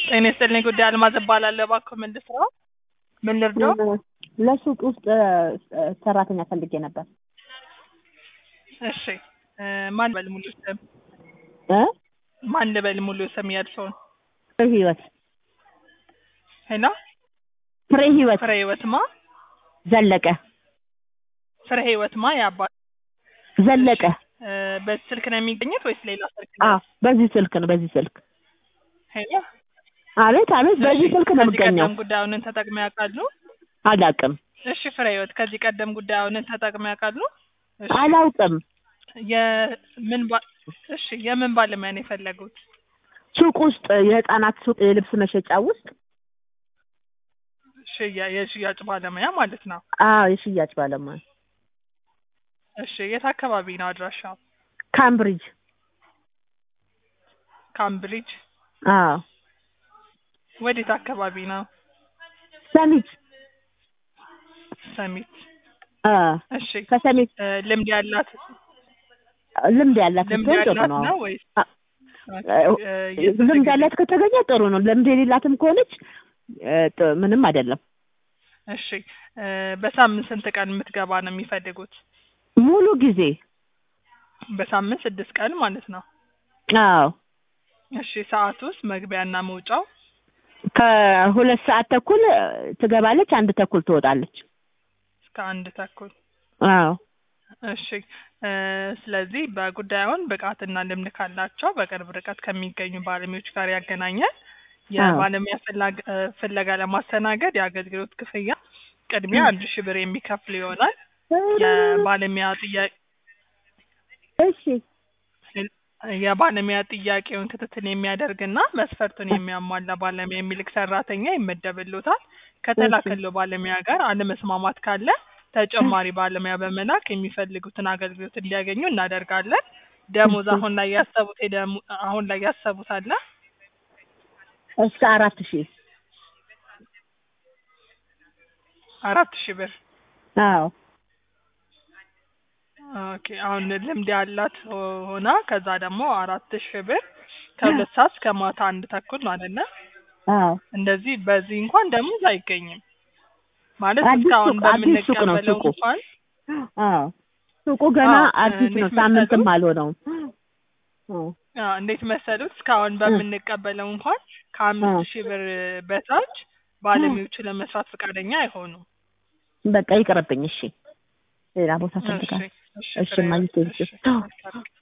ጤና ይስጥልኝ ጉዳይ አልማዝ እባላለሁ። እባክዎ ምን ልስራው? ምን ልርዳው? ለሱቅ ውስጥ እ፣ ሰራተኛ ፈልጌ ነበር እሺ እ፣ ማን ልበል ሙሉ ስም? እ ማን ልበል ሙሉ ስም የእርስዎን? ፍሬ ህይወት ሄሎ ፍሬ ህይወት ፍሬ ህይወት ማ? ዘለቀ ፍሬ ህይወት ማ የአባት ዘለቀ እ፣ በዚህ ስልክ ነው የሚገኙት ወይስ ሌላ ስልክ አ ነው? በዚህ ስልክ ነው በዚህ ስልክ ሄሎ አቤት አቤት በዚህ እሺ፣ ስልክ ነው ከዚህ የምገኘው ቀደም ጉዳዩን ተጠቅመው ያውቃሉ? አላውቅም እሺ ፍሬ ህይወት ከዚህ ቀደም ጉዳዩን ተጠቅመው ያውቃሉ? እሺ አላውቅም የምን ባ እሺ የምን ባለሙያ ነው የፈለጉት? ሱቅ ውስጥ የህፃናት ሱቅ የልብስ መሸጫ ውስጥ ሽያ የሽያጭ ባለሙያ ማለት ነው። አዎ የሽያጭ ባለሙያ እሺ የት አካባቢ ነው አድራሻው? ካምብሪጅ ካምብሪጅ አዎ ወዴት አካባቢ ነው? ሰሚት ሰሚት። አ እሺ ከሰሚት እ፣ ልምድ ያላት ልምድ ያላት ልምድ ብትሆን ጥሩ ያላት ነው ነው ወይስ አ፣ እ፣ የስንት ልምድ ጊዜ? ያላት ከተገኘ ጥሩ ነው ልምድ የሌላትም ከሆነች እ፣ ጥ- ምንም አይደለም እሺ እ፣ በሳምንት ስንት ቀን የምትገባ ነው የሚፈልጉት? ሙሉ ጊዜ በሳምንት ስድስት ቀን ማለት ነው። አዎ እሺ ሰዓት ውስጥ መግቢያና መውጫው ከሁለት ሰዓት ተኩል እ፣ ትገባለች አንድ ተኩል ትወጣለች እስከ አንድ ተኩል አዎ እሺ እ፣ ስለዚህ በጉዳዩን ብቃትና ልምድ ካላቸው በቅርብ ርቀት ከሚገኙ ባለሙያዎች ጋር ያገናኛል። የባለሙያ ፍላግ- እ፣ ፍለጋ ለማስተናገድ የአገልግሎት ክፍያ ቅድሚያ አንድ ሺህ ብር የሚከፍል ይሆናል። የባለሙያ ጥያቄ እሺ የባለሙያ ጥያቄውን ክትትል የሚያደርግና መስፈርቱን የሚያሟላ ባለሙያ የሚልክ ሰራተኛ ይመደብሎታል። ከተላከለው ባለሙያ ጋር አለመስማማት ካለ ተጨማሪ ባለሙያ በመላክ የሚፈልጉትን አገልግሎት እንዲያገኙ እናደርጋለን። ደሞዝ አሁን ላይ ያሰቡት የደሞ- አሁን ላይ ያሰቡት አለ? እስከ አራት ሺህ አራት ሺህ ብር አዎ ኦኬ። አሁን ልምድ ያላት ሆና ከዛ ደግሞ አራት ሺህ ብር ከሁለት ሰዓት እስከ ማታ አንድ ተኩል ነው አይደለ? አዎ እንደዚህ በዚህ እንኳን ደሞዝ አይገኝም ማለት አዲስ እስካሁን ሱቅ- አዲስ ሱቅ ነው በምንቀበለው ሱቁ። እንኳን አዎ ሱቁ ገና አዎ፣ አዲስ እንዴት ነው ሳምንትም መሰሉት? አልሆነውም አዎ አዎ፣ እንዴት መሰሉት እስካሁን በምንቀበለው እንኳን ከአምስት እ። ሺህ ብር በታች ባለሙያዎቹ ለመስራት ፈቃደኛ አይሆኑም። በቃ ይቅርብኝ እሺ ሌላ ቦታ እሺ ፈልጋለሁ እሺ እሺ ፍሬ ማግኘት ህይወት፣ እሺ ይችላል። መልካም